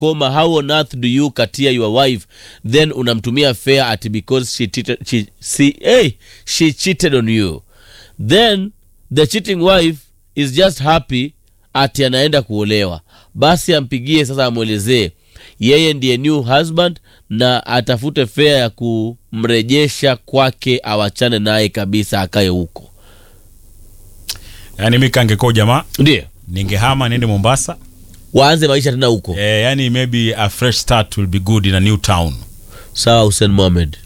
koma how on earth do you katia your wife then unamtumia fair at because she cheated, she, see, hey, she cheated on you then the cheating wife is just happy ati anaenda kuolewa basi ampigie sasa amwelezee yeye ndiye new husband na atafute fea ya kumrejesha kwake awachane naye kabisa akae huko yani mi kangekuwa jamaa ndio ningehama niende mombasa waanze maisha tena huko eh, yani maybe a fresh start will be good in a new town sawa hussein mohamed